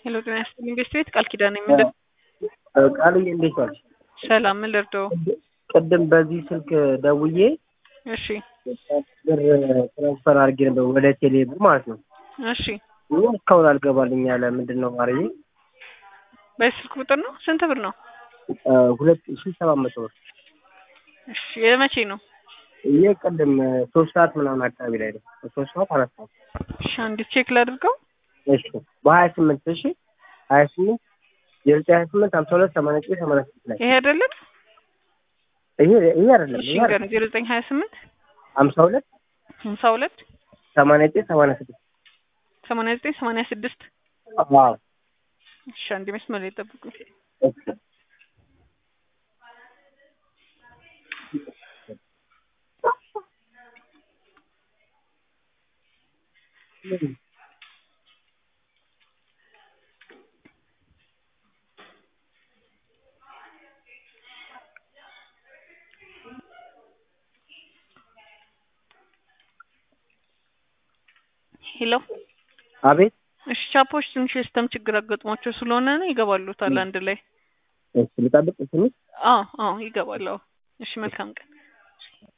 ሄሎ ጤና ይስጥልኝ ቤት ቤት ቃል ኪዳን የምንለው ቃልዬ እንዴት ዋልሽ? ሰላም ምን ልርዳው? ቅድም በዚህ ስልክ ደውዬ እሺ ብር ትራንስፈር አድርጌ ነበር ወደ ቴሌ ብር ማለት ነው። እሺ እና እስካሁን አልገባልኝ ያለ ምንድን ነው ማርዬ? በዚህ ስልክ ቁጥር ነው? ስንት ብር ነው? ሁለት ሺ ሰባት መቶ ብር እሺ የመቼ ነው? ይህ ቅድም ሶስት ሰዓት ምናምን አካባቢ ላይ ነው። ሶስት ሰዓት አራት ሰዓት እሺ አንዲት ቼክ ላድርገው። እሺ በሀያ ስምንት እሺ ሀያ ስምንት የዘጠኝ ሀያ ስምንት ሀምሳ ሁለት ሰማንያ ዘጠኝ ሰማንያ ስድስት ላይ ይሄ አይደለም? ይሄ ይሄ አይደለም እሺ ይሄ አይደለም ንገረኝ። ዜሮ ዘጠኝ ሀያ ስምንት ሀምሳ ሁለት ሀምሳ ሁለት ሰማንያ ዘጠኝ ሰማንያ ስድስት ሰማንያ ዘጠኝ ሰማንያ ስድስት አዎ እሺ አንድ መስመር ላይ ጠብቁ። እሺ ሄሎ አቤት እሺ ቻፖች ትንሽ የሲስተም ችግር አጋጥሟቸው ስለሆነ ነው ይገባሉታል አንድ ላይ። እሺ ልጠብቅ ትንሽ አዎ አዎ ይገባል። አዎ እሺ መልካም ቀን